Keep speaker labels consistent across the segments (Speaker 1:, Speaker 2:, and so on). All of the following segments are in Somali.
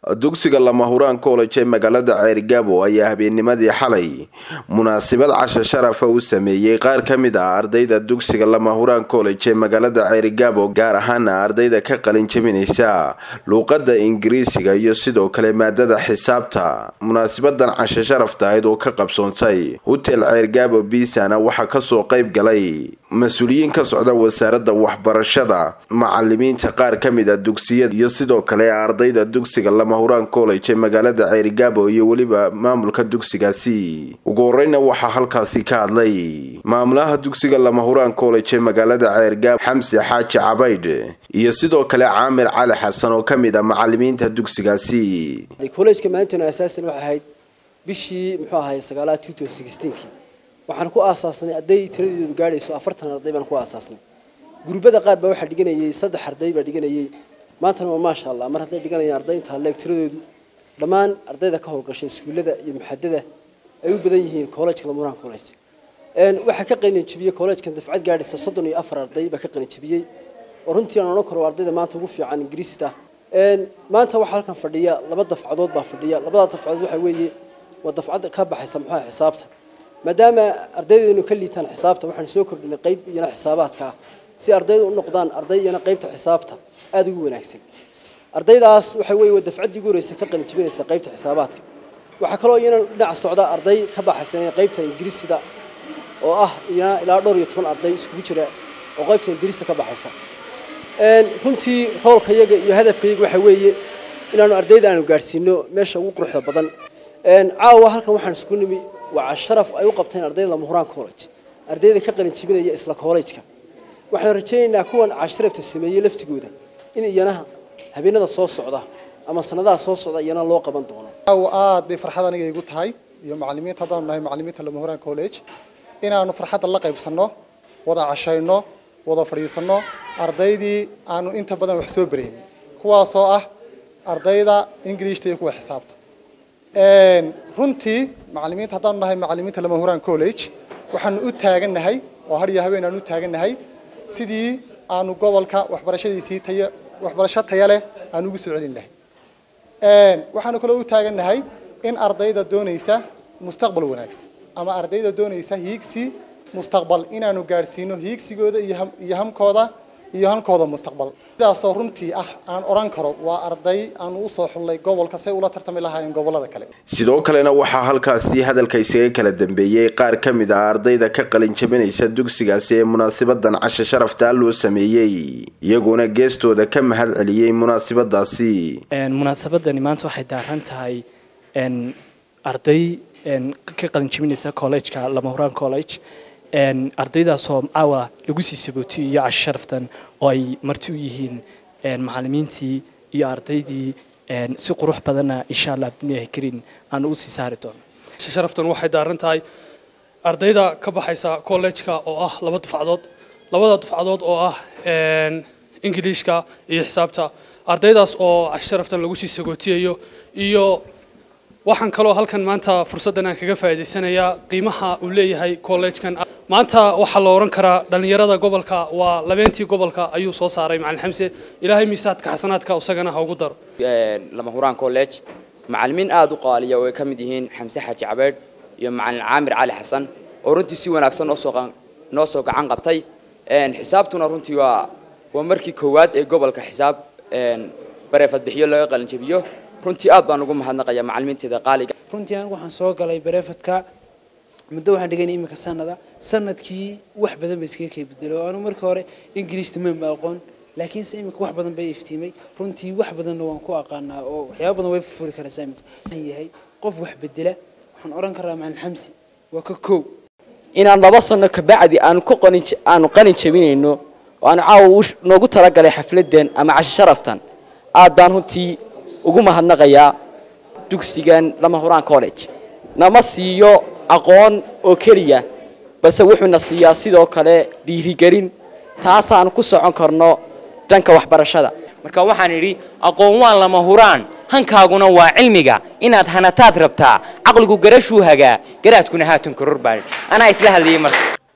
Speaker 1: dugsiga lamahuraan college ee magaalada ceerigaabo ayaa habeennimadii xalay munaasabad casho sharafa u sameeyey qaar ka mid ah ardayda dugsiga lamahuraan college ee magaalada ceerigaabo gaar ahaana ardayda ka qalin jabinaysa luuqada ingiriisiga iyo sidoo kale maadada xisaabta munaasabadan casho sharafta ahayd oo ka qabsoontay hotel ceerigaabo biisana waxaa kasoo qayb galay mas-uuliyiin ka socda wasaaradda waxbarashada macalimiinta qaar ka mid a dugsiyada iyo sidoo kale ardayda dugsiga lamahuraan college ee magaalada ceerigaabo iyo weliba maamulka dugsigaasi ugu horeyna waxaa halkaasi ka hadlay maamulaha dugsiga lamahuraan college ee magaalada ceerigaabo xamse xaaji cabaydh iyo sidoo kale caamir cali xasan oo ka mid a macalimiinta dugsigaasi
Speaker 2: collejka maalintan asaasan waxay ahayd bishii muxuu ahay sagaalaad two thousand sixteenkii waxaan ku aasaasnay arday tiradeedu gaadhayso afartan arday baan ku aasaasnay gurbada qaar baa waxaa dhiganayay saddex arday baa dhiganayay maantana waa maasha allah mar hadday dhiganayaan arday intaa leeg tiradoodu dhammaan ardayda ka howlgashay iskuullada iyo muxadada ay u badan yihiin collejka lamuraan college waxaa ka qalin jabiyey collegekan dafcad gaadhaysa soddon iyo afar arday baa ka qalin jabiyey oo runtii aan odhan karo ardayda maanta ugu fiican ingiriista maanta waxaa halkan fadhiya laba dafcadood baa fadhiya labada dafcadood waxaa weeye waa dafcad ka baxaysa muxuha xisaabta maadaama ardaydeenu ka liitaan xisaabta waxaan soo kordhinay qayb iyana xisaabaadka ah si ardaydu u noqdaan arday iyana qaybta xisaabta aada ugu wanaagsan ardaydaas waxa weeye waa dafcaddii ugu horeysa ka qalin jabinaysa qaybta xisaabaadka waxaa kaloo iyana dhinac socda arday ka baxaysan qaybta ingiriisida oo ah iyana ilaa dhowr iyo toban arday iskugu jira oo qaybta ingiriista ka baxaysa runtii hoolkayaga iyo hadafkayaga waxa weeye inaanu ardayda aanu gaadhsiino meesha ugu quruxda badan caawa halkan waxaan isku nimi waa sharaf ay u qabteen ardayda lamahuraan college ardayda ka qalin jibinaya isla college-ka waxaan rajaynaynaa kuwan casharafta sameeyey laftigooda in iyana habeenada soo socda ama sanadaha soo socda iyana loo qaban doono
Speaker 3: aad bay farxad aniga igu tahay iyo macalimiinta haddaanu nahay macalimiinta lamahuraan college inaanu farxadda la qaybsanno wada cashayno wada fadhiisanno ardaydii aanu inta badan wax soo barayn kuwaasoo ah ardayda ingiliishta iyo kuwa xisaabta runtii macalimiinta haddaanu nahay macalimiinta lamahuraan college waxaanu u taagannahay oo har iyo habeen aanu u taagannahay sidii aanu gobolka waxbarashadiisii taya waxbarasho taya leh aanu ugu soo celin lahay waxaanu kaloo u taagannahay in ardayda doonaysa mustaqbal wanaagsan ama ardayda doonaysa hiigsi mustaqbal inaanu gaadhsiino hiigsigooda iyo hamkooda iyo hankooda mustaqbal sidaasoo runtii ah aan odhan karo waa arday aanu usoo xullay gobolka say ula tartami lahaayeen gobolada kale
Speaker 1: sidoo kalena waxaa halkaasi hadalka isaga kala dambeeyey qaar ka mid ah ardayda ka qalin jabinaysa dugsigaasi ee munaasabadan casho sharaftaa loo sameeyey iyaguna geestooda ka mahad celiyey munaasabadaasi
Speaker 4: munaasabadani maanta waxay daaran tahay arday ka qalin jabinaysa collegeka lamahuraan college ardaydaasoo caawa lagu sii sabootiyo iyo casho sharaftan oo ay marti u yihiin macalimiintii iyo ardaydii si qurux badanna insha allah biniyahi karin aan u sii saari doono
Speaker 5: sharaftan waxay daaran tahay ardayda ka baxaysa collejka oo ah laba dufcadood labada dufcadood oo ah ingiliishka iyo xisaabta ardaydaas oo casho sharaftan lagu sii sagootiyayo iyo waxaan kaloo halkan maanta fursaddan aan kaga faa'iidaysanayaa qiimaha uu leeyahay collegekan maanta waxaa la oran karaa dhallinyarada gobolka waa labeentii gobolka ayuu soo saaray macalin xamse ilaahay miisaadka xasanaadka isagana ha ugu daro
Speaker 6: lamahuraan college macalimiin aada u qaaliya oo ay ka mid yihiin xamse xaaji cabeedh iyo macalin caamir cali xasan oo runtii si wanaagsan noosoo noo soo gacan qabtay xisaabtuna runtii waa waa markii koowaad ee gobolka xisaab bareefad bixiyo laga qalin jabiyo runtii aad baan ugu mahadnaqayaa macalimiinteeda qaaliga
Speaker 7: runtii anigu waxaan soo galay bareefadka muddo waxaan dhiganay iminka sanada sanadkii wax badan ba iskaga kay bedelo anu markii hore ingiliishta maanba aqoon laakiinse iminka wax badan bay iftiimay runtii wax badanna waan ku aqaanaa oo waxyaaba badan way furfuri karaysaa iminka waxaan yahay qof wax bedela waxaan odhan karaa macalin xamsi waa ka kow
Speaker 6: inaan laba sano kabacdi aanu ku qanin aanu qalin jabinayno oo aanu caawa noogu talagalay xafladan ama casho sharaftan aad baan runtii ugu mahadnaqayaa dugsigan lamahuraan college nama siiyo aqoon oo keliya balse wuxuuna siiyaa sidoo kale dhiirigelin taasaan ku socon karno dhanka waxbarashada
Speaker 8: marka waxaan idhi aqoon waa lama huraan hankaaguna waa cilmiga inaad hanataad rabtaa caqligu garashuu hagaa garaadkuna haatan koror baa anaa isla hadlayay marka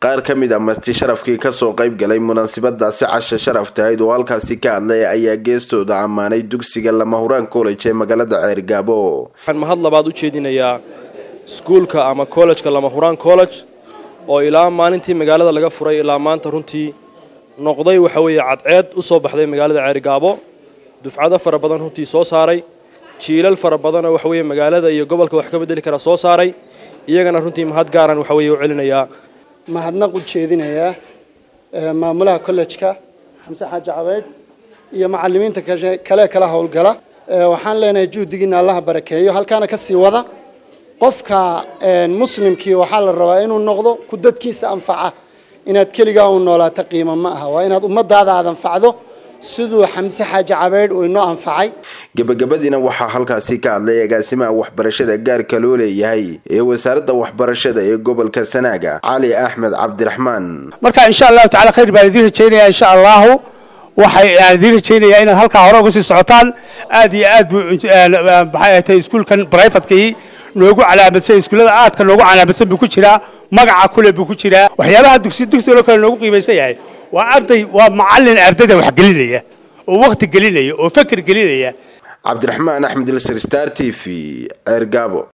Speaker 1: qaar ka mid a marti sharafkii kasoo qayb galay munaasabadaasi casha sharaf tahayd oo halkaasi ka hadlay ayaa geestooda ammaanay dugsiga lamahuraan college ee magaalada ceergaabo
Speaker 9: waxaan mahad labaad u jeedinayaa iskuulka ama kollejka lamahuraan college oo ilaa maalintii magaalada laga furay ilaa maanta runtii noqday waxa weeye cadceed u soo baxday magaalada ceerigaabo dufcado fara badan runtii soo saaray jiilal fara badanoo waxa weeye magaalada iyo gobolka wax ka bedeli kara soo saaray iyagana runtii mahad gaaran waxa weeye u celinayaa
Speaker 10: mahadnaq u jeedinayaa maamulaha kollejka xamse xaaji cabeydh iyo macalimiinta kale kala howlgala waxaan leenahay juhdigiina allaha barakeeyo halkaana ka sii wada qofka muslimkii waxaa la rabaa inuu noqdo ku dadkiisa anfaca inaad keligaa u noolaato qiimo ma aha waa inaad ummadaada aad anfacdo siduu xamse xaaji cabeydh uu inoo anfacay
Speaker 1: gebagabadiina waxaa halkaasi ka hadlay agaasimaha waxbarashada gaarka loo leeyahay ee wasaaradda waxbarashada ee gobolka sanaaga cali axmed cabdiraxmaan
Speaker 11: marka insha allahu tacala khayr baan idiin rajaynaya insha allahu waxay aan idiin rajaynayaa inaad halkaa hore uga sii socotaan aad iyo aad buu maxay tahay iskuulkan brivatekii noogu calaamadsan iskuullada aadka noogu calaamadsan buu ku jiraa magaca kule buu ku jiraa waxyaabaha dugsi dugsigoo kale noogu qiimaysan yahay waa arday waa macallin ardayda wax gelinaya oo waqti gelinaya oo fakir gelinaya
Speaker 1: cabdiraxmaan axmed ilsir star t v ceergaabo